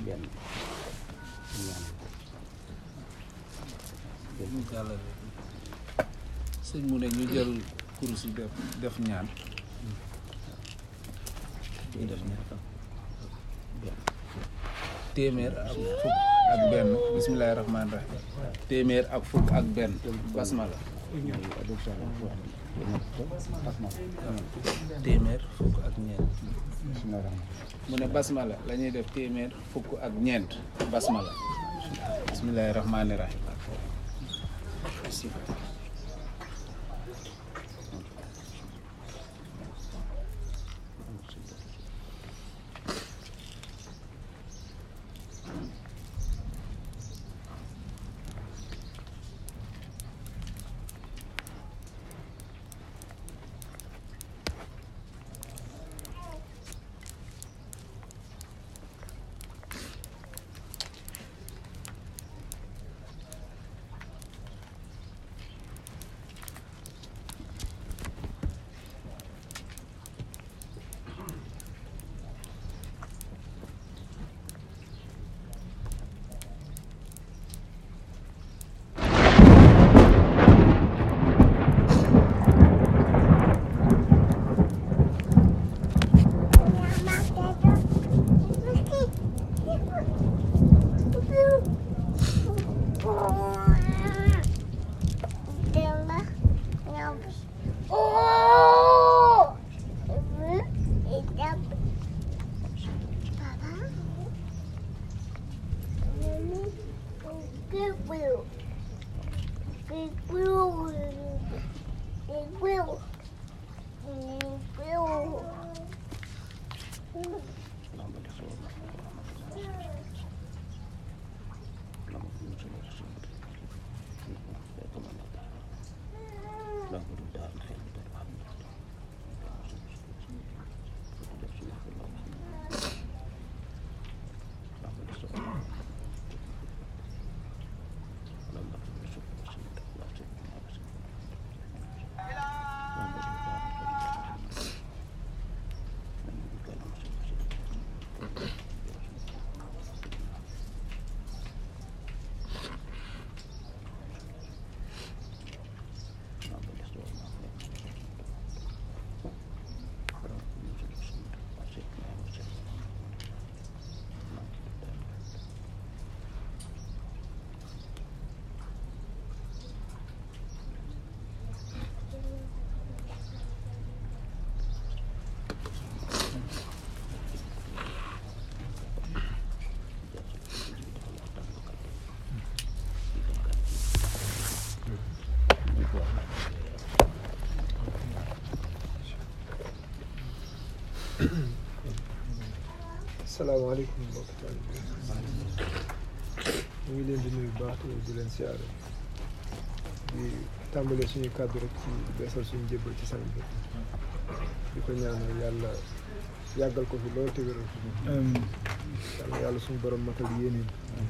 benn ñaan ñu jàllale sëñ mu ne ñu jël kurus yi def def ñaan ñu def ñett benn téeméer ak fukk ak benn bismillahi rahmaani rahim téeméer ak fukk ak benn basmala mooy adoption la wax téeméer fukk ak ñeent bismillah rahman mu ne basmala la ñuy def téeméer fukk ak ñeent basmala bismillahi rahmaani rahim salaamaaleykum mbokk taalibe ñu ngi leen di nuyu bu baax te di leen siyaare di tàmbalee suñu kàddu rek ci beesal suñu jébbal ci sang bi di ko ñaanal yàlla yàggal ko fi loolu te wéral ko yàlla yàlla suñu borom matal yéeneen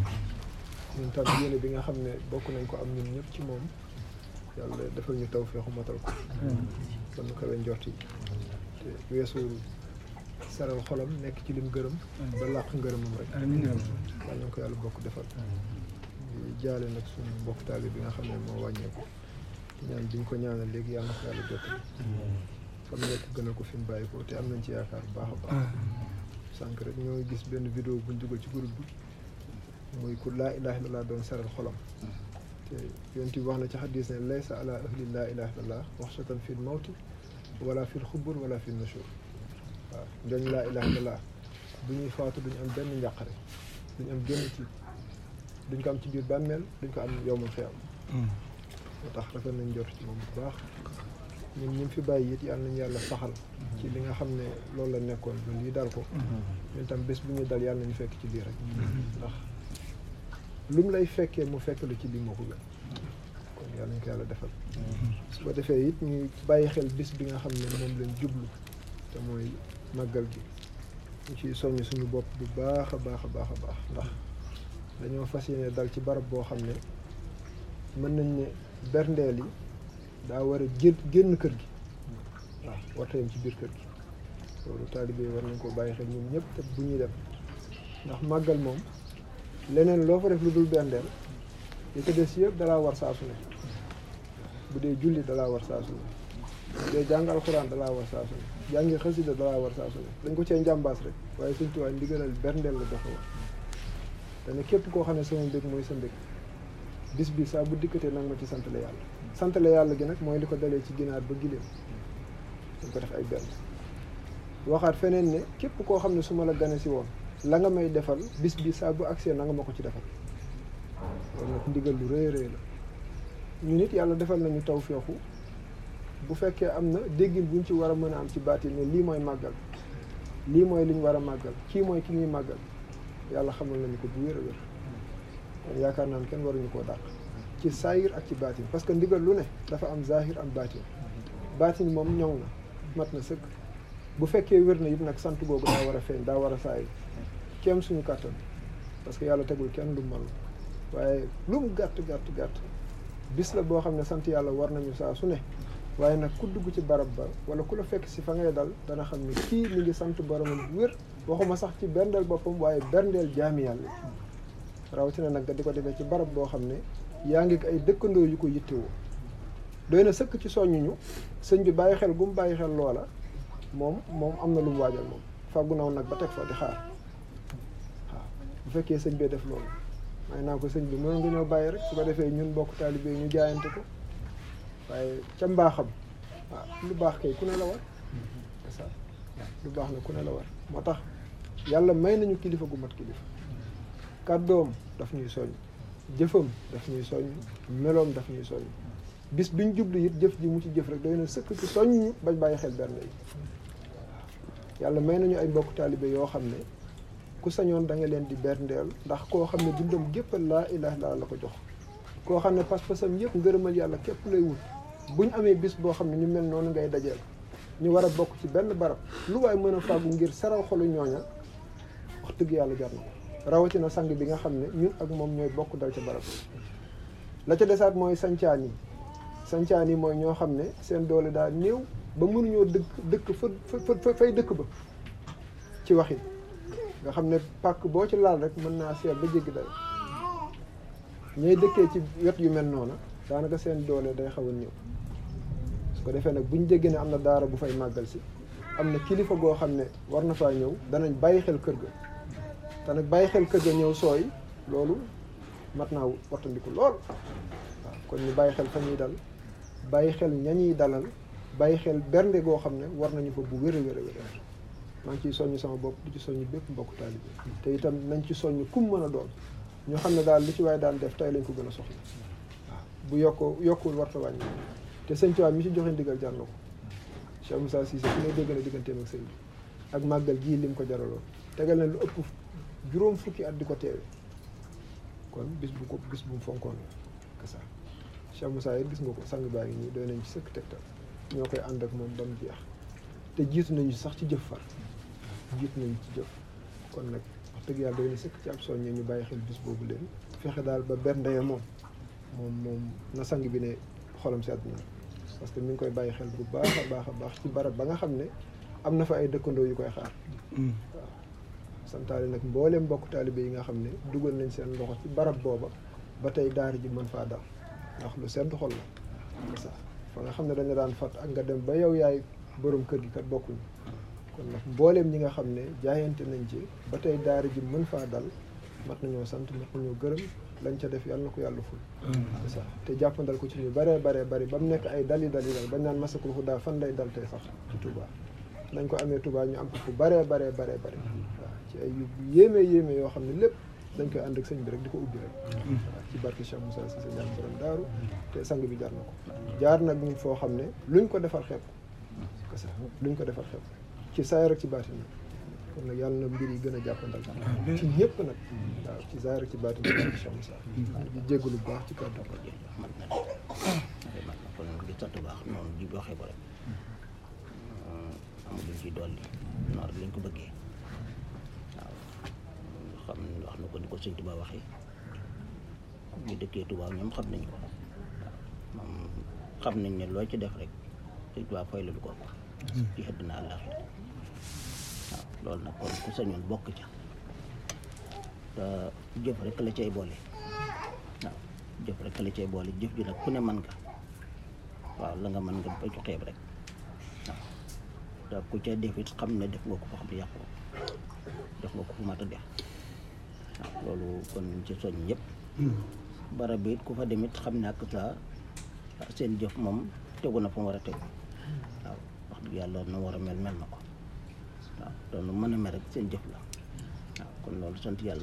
ñun tam yéene bi nga xam ne bokk nañ ko am ñun ñëpp ci moom yàlla defal ñu taw feexu matal ko kon nu kawe njort yi te weesuwul saral xolam nekk ci lim gërëm ba làq ngërëmam rek yàlla na ko yàlla bokk defal di jaale nag suñu mbokk taali bi nga xam ne moo wàññeeku ñaan bi ñu ko ñaanal léegi yàlla na ko yàlla jottali fa mu nekk gënal ko fi mu bàyyi ko te am nañ ci yaakaar bu baax a baax sànq rek ñoo gis benn vidéo buñ dugal ci groupe bi muy ku laa ilaha illallah doon saral xolam te yonent bi wax na ci xadis ne laysa ala ahli laa ilaha illallah waxsatan fil mawti wala fil xubur wala fil nushur waaw njooñ laa ilaha illallah bu ñuy faatu duñ am benn njàqare duñ am génn tiit duñ ko am ci biir bàmmeel duñ ko am yowmal xiyam moo tax rafet nañ jot ci moom bu baax ñun ñu fi bàyyi it yàlla nañu yàlla saxal ci li nga xam ne loolu la nekkoon ba lii dal ko ñun tam bés bu ñuy dal yàlla nañu fekk ci lii rek ndax lu mu lay fekkee mu fekk la ci lii moo ko gën kon yàlla nañ ko yàlla defal su ko defee it ñu bàyyi xel bis bi nga xam ne moom lañ jublu te mooy màggal gi ñu ciy soññ suñu bopp bu baax a baax a baax a baax ndax dañoo fas yéene dal ci barab boo xam ne mën nañ ne berndeel yi daa war a jël génn kër gi waaw warta yem ci biir kër gi loolu taalibe yi war nañ koo bàyyi xel ñun ñëpp te bu ñuy dem ndax màggal moom leneen loo fa def lu dul bendeel li ko des yëpp dalaa war saa su ne bu dee julli dalaa war saa su ne bu dee jàng alxuraan dalaa war saa su ne jàngi xasida dalaa war saa su ne dañ ko cee njàmbaas rek waaye suñ tuwaay ndigalal berndeel la joxe woon dana képp koo xam ne sama mbég mooy sa mbég bis bi saa bu dikkatee nag ma ci santale yàlla santale yàlla gi nag mooy li ko dalee ci ginaar ba giléem dañ ko def ay benn waxaat feneen ne képp koo xam ne su ma la gane si woon la nga may defal bis bi saa bu agsee na nga ma ko ci defal loolu nag ndigal lu rëy rëy la ñu nit yàlla defal nañu taw feexu bu fekkee am na déggin buñ ci war a mën a am ci baatin ne lii mooy màggal lii mooy li ñu war a màggal kii mooy ki ñuy màggal yàlla xamal nañu ko bu wér a wér kon yaakaar naan kenn waruñu koo dàq ci saayir ak ci baatin parce que ndigal lu ne dafa am zahir am baatin baatin moom ñoŋ na mat na sëkk bu fekkee wér na it nag sant googu daa war a feeñ daa war a saayir kéem suñu kàttan parce que yàlla tegul kenn lu mën waaye lu mu gàtt gàtt gàtt bis la boo xam ne sant yàlla war nañu saa su ne waaye nag ku dugg ci barab ba wala ku la fekk si fa ngay dal dana xam ne kii mi ngi sant boromam bu wér waxuma sax ci berndeel boppam waaye berndeel jaami yàlla rawatina nag nga di ko defee ci barab boo xam ne yaa ngi ay dëkkandoo yu ko yittewoo doy na sëkk ci soññuñu sëñ bi bàyyi xel gu mu bàyyi xel loola moom moom am na lu mu waajal moom fàggu naw nag ba teg fa di xaar waaw bu fekkee sëñ bee def loolu may naa ko sëñ bi mën nga ñëw bàyyi rek su ko defee ñun bokk taalibe ñu jaayante ko waaye ca mbaaxam waaw lu baax kay ku ne la war c'est ça lu baax na ku ne la war moo tax yàlla may nañu kilifa gu mat kilifa kàddoom daf ñuy soññ jëfam daf ñuy soññ meloom daf ñuy soññ bis biñ jublu it jëf ji mu ci jëf rek doy na sëkk ci soññ ñu bañ bàyyi xel benn yi yàlla may nañu ay mbokk taalibe yoo xam ne ku sañoon da nga leen di berndeel ndax koo xam ne dundam géppal laa ilaha illa la ko jox koo xam ne pas-pasam yëpp ngërëmal yàlla képp lay wut bu ñu amee bis boo xam ne ñu mel noonu ngay dajeel ñu war a bokk ci benn barab lu waay mën a fàggu ngir saral xolu ñooña wax dëgg yàlla jar na ko rawatina sang bi nga xam ne ñun ak moom ñooy bokk dal ca barab la ca desaat mooy sancaan yi sancaan yi mooy ñoo xam ne seen doole daa néew ba mënuñoo dëkk dëkk fa fa fay dëkk ba ci waxin nga xam ne pàkk boo ci laal rek mën naa seet ba jéggi day ñooy dëkkee ci wet yu mel noona daanaka seen doole day xaw a néew su ko defee nag buñ déggee ne am na daara bu fay màggal si am na kilifa goo xam ne war na faa ñëw danañ bàyyi xel kër ga te nag bàyyi xel kër ga ñëw sooy loolu mat naa wattandiku lool waaw kon ñu bàyyi xel fa ñuy dal bàyyi xel ñañuy dalal bàyyi xel bernde goo xam ne war nañu fa bu wér a wér a wér maa ngi ciy soññ sama bopp di ci soññ bépp mbokk taalibe te itam nañ ci soññ kum mën a doon ñu xam ne daal li ci waaye daan def tey lañ ko gën a soxla waaw bu yokkoo yokkuwul warta wàññi te sëñ Tuubaa mi ci joxe ndigal jar na ko Cheikh Moussa Cissé ku ne dégg na digganteem ak sëñ bi ak màggal gii lim ko jaraloon tegal na lu ëpp juróom fukki at di ko teewe kon bis bu ko bis bu mu fonkoon la que ça Cheikh Moussa it gis nga ko sang baa ngi nii doy nañ ci sëkk tegtal ñoo koy ànd ak moom ba mu jeex te jiitu nañu sax ci jëf far jiitu nañu ci jëf kon nag wax dëgg yàlla doy na sëkk ci ab soññee ñu bàyyi xel bis boobu leen fexe daal ba bernde ya moom moom moom na sang bi ne xolam sedd na parce que mi ngi koy bàyyi xel bu baax a baax a baax ci barab ba nga xam ne am na fa ay dëkkandoo yu koy xaar waaw santaale nag mbooleem mbokk taalibe yi nga xam ne dugal nañ seen loxo ci barab booba ba tey daara ji mën faa dal ndax lu sedd xol la sax fa nga xam ne dañu daan fat ak nga dem ba yow yaay borom kër gi kat bokkuñu kon nag mbooleem ñi nga xam ne jaayante nañ ci ba tey daara ji mën faa dal mat nañoo sant mat nañoo gërëm lañ ca def yàlla na ko yàlla ful sax te jàppandal ko ci ñu baree baree bari ba mu nekk ay dali dali dal bañ naan masakul xudaa fan lay dal tey sax ci Touba nañ ko amee Touba ñu am ko fu baree baree baree bari waaw ci ay yu yéeme yéeme yoo xam ne lépp dañ koy ànd ak sëñ bi rek di ko ubbi rek waaw ci barke Cheikh Moussa Cissé ñaan borom daaru te sang bi jaar na ko jaar nag ñun foo xam ne luñ ko defal xeeb ko ça luñ ko defal xeeb ci saayir ak ci baatin nag kon nag yàlla na mbir yi gën a jàppandal ci ñëpp nag waaw ci saayir ak ci baatin nag barke Cheikh Moussa di jéggalu bu baax ci kàddu gi mat na mat na kon di sant bu baax noonu ji waxee ko rek amul luñ ci dolli noonu rek lañ ko bëggee waaw xam wax na ko ni ko sëñ Tuba waxee ñu dëkkee Tuba ñoom xam nañ ko waaw moom xam nañ ne loo ci def rek sëñ Tuba fay la lu ko ci xëdd na àllaaxira waaw loolu nag kon ku sañoon bokk ca te jëf rek la cay boole waaw jëf rek la cay boole jëf ji nag ku ne mën nga waaw la nga mën nga ba ci xeeb rek waaw te ku ca def it xam ne def nga ko foo xam ne yàqu def nga ko fu mat a def waaw loolu kon ñu ci soñ ñëpp barab bi it ku fa dem it xam ne ak sa seen jëf moom tegu na fa mu war a tegu waaw wax dëgg yàlla na war a mel mel na ko waaw doon lu mën a mel rek seen jëf la waaw kon loolu sant yàlla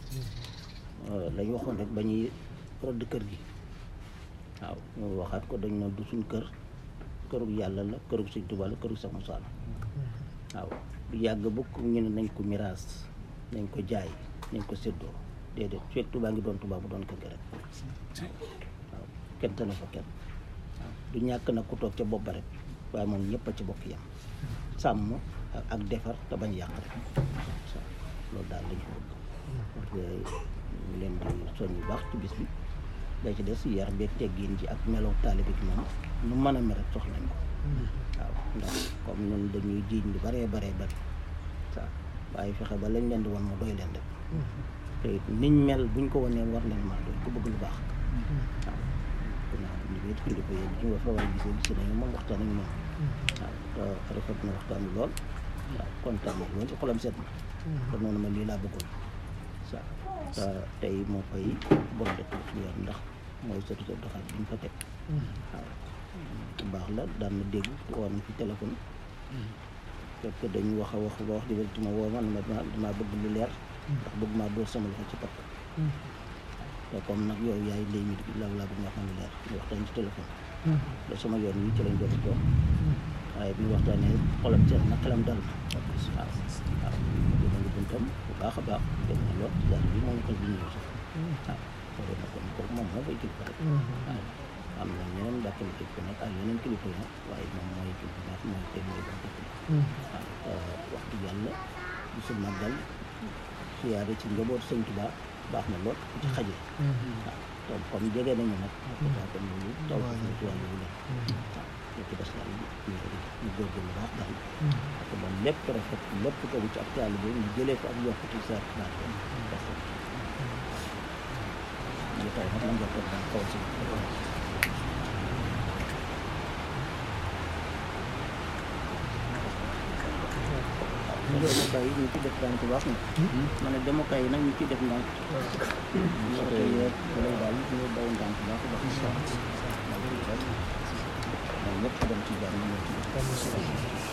lañ waxoon rek ba ñuy rëdd kër gi waaw ñu waxaat ko dañ ne du suñ kër kërug yàlla la kërug Sëñ Tuubaa la kërug Seex Musaa la waaw du yàgg bukk ñu ne nañ ko miraas nañ ko jaay nañ ko séddoo déedéet fekk Tuubaa ngi doon Tuubaa bu doon kër gi rek waaw kenn tane fa kenn waaw du ñàkk nag ku toog ca bopp ba rek waaye moom ñëpp a ci bokk yam sàmm ak defar te bañ yàq rek waaw loolu daal lañ ko bëgg parce que ñu leen di soñ bu baax ci bis bi day ci des yar beeg teggin ji ak melow taalibe bi moom nu mën a mel rek soxla nañ ko waaw ndax comme ñun dañuy jiiñ lu baree baree bari waaw waaye fexe ba lañ leen di won mu doy leen rek te it niñ mel buñ ko wanee war leen maa doy ku bëgg lu baax waaw dinaa ñu wéet kilifa yi ñu nga fa war a gisee gis nañu moom waxtaan nañu moom waaw te rafet na waxtaan bi lool waaw kontaan na lool ci xolam set na te noonu ma lii laa bëggoon waaw te tey moo fay bon dëkk bi yor ndax mooy sëtu sëtu doxaat bi ñu fa teg waaw bu baax la daan na dégg woon na fi téléphone fekk dañu wax a wax ba wax di wér ma woo ma ne ma damaa bëgg lu leer ndax bëgg maa dóor sama loxo ci pakk te comme nag yow yaay léegi mi la laa bëgg nga xam ne leer ñu waxtaan ci téléphone da sama yoon wi ci lañ doon toog waaye bi ñu waxtaanee xolam seet na xelam dal na waaw waaw dina ngi buntam bu baax a baax dégg na lool ci daal bi moom xel bi ñëw sax waaw loolu nag kon kooku moom moo fay kilifa rek waaw am na ñeneen mbàkkali kilifa nag ak yeneen kilifa yi nag waaye moom mooy kilifa nag mooy tey mooy ba dëkk waaw wax dëgg yàlla bisu màggal siyaare ci njaboot sëñ Tuubaa baax na lool ci xaje waaw donc comme jege nañu nag daa kon loolu taw ko ci wàllu bu nekk waaw li ci des daal ñu ñu góorgóorlu baax daal parce que moom lépp rafet lépp tegu ci ak taalibe bi ñu jëlee ko ak yokkute sa baax ko parce que ñu taw nag man nga toog daal kaw si demukaay yi ñu ci def ndànk baax na ma ne demukaay yi nag ñu ci def ndànk soto yeeg lay daal ñu daw ndànk baax a baax moom ñëpp dem ci jàmm ñëw ci